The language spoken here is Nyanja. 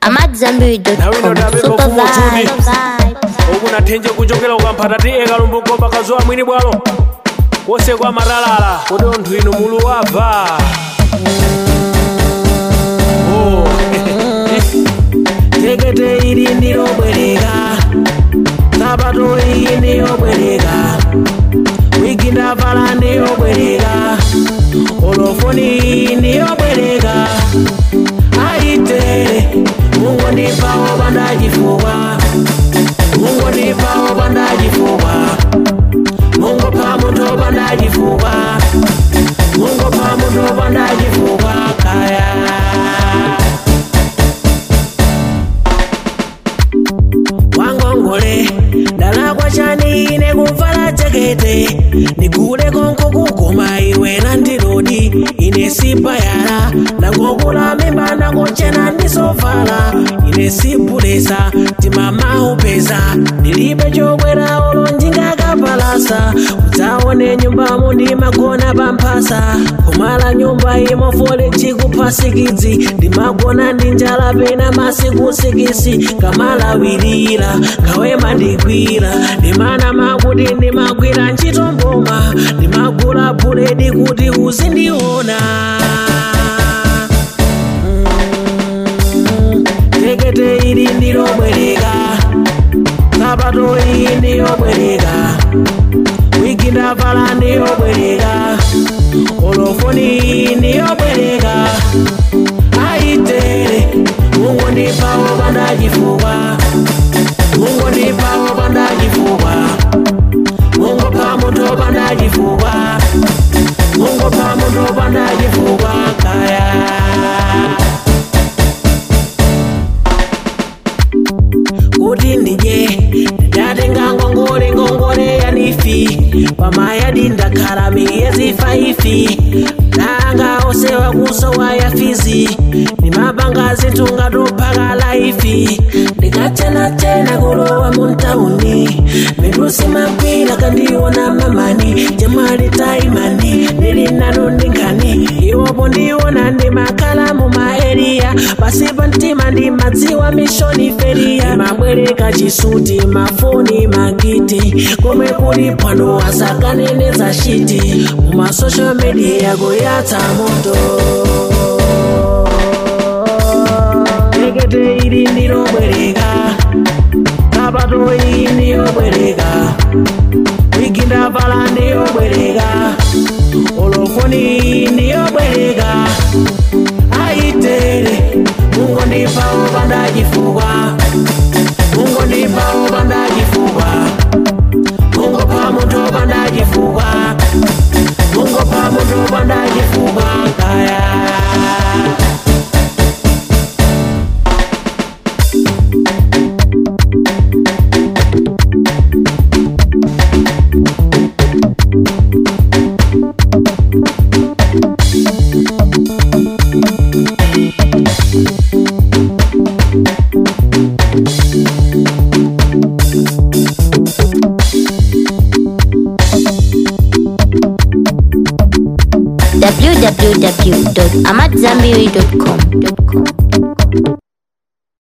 amadzambiri.com Nawino ndabe super kofumo vibe uku nathenje kuchokera ukamphata ti eka lumbogomba kazuwa mwini bwalo wose kwa matalala kuti onthu inu mulu wabva Oh. tekete ili ndilobwereka sapato iyi ndiyobwereka wigi ndavala ndiyobwereka olofoni iyi ndiyobwereka aitere mungu ndipawo pandachifuwa mungu ndipawo pandachifuwa mungu pa munthu pandachifuwa mungu pa munthu pandachifuwa kaya wangongole ndalakwa chani ine kuvala jakete ndigule konko kugoma iwe nandirodi ine sipayala ndangokula mimba ndangochena ndisovala ine sipulesa timamaupeza ndilibe chokwera olo ndingakapalasa udzaone nyumbamo ndimagona pamphasa kumala nyumba imofole chikuphasikidzi ndimagona ndi njala pena masiku sikisi kamalawirira kawema ndigwira ndimana makuti ndimagwira ntchito mboma ndimagula buledi kuti uzindiona Mm, tekete ili ndilobwereka sapato iyi ndiyobwereka wigi ndavala ndiyobwereka olofoni iyi ndiyobwereka aitere mungu ndipawo pandachifuwa mungu ndipawo pandachifuwa mungu pa munthu pandachifuwa mungu pa munthu pandachifuwa kaya kuti ndidye ndatenga ngongole ngongole yanifi pamayadi ndakhala miyezi faifi nanga osewa kusowa ya fizi ndimapanga zinthu ngatophaka laifi ndikachenachena kulowa muntauni midusi magwira kandiona mamani jamali taimani ndili nanu ndingani iwopo ndiona ndimakhala mumaeriya pasi pa mtima ndimadziwa mishoni feriya mabwereka chisuti mafoni magiti komwe kuli phwando asakaneneza shiti mumasocial media kuyatsa moto tekete ili ndilobwereka sapato iyi ndiyobwereka wigi ndavala ndiyobwereka olofoni iyi ndiyobwereka aitere mungu ndipawo pandachifuwa mungu ndipawo pandachifuwa mungu pa munthu pandachifuwa mungu pa munthu pandachifuwa kaya www.amadzambiri.com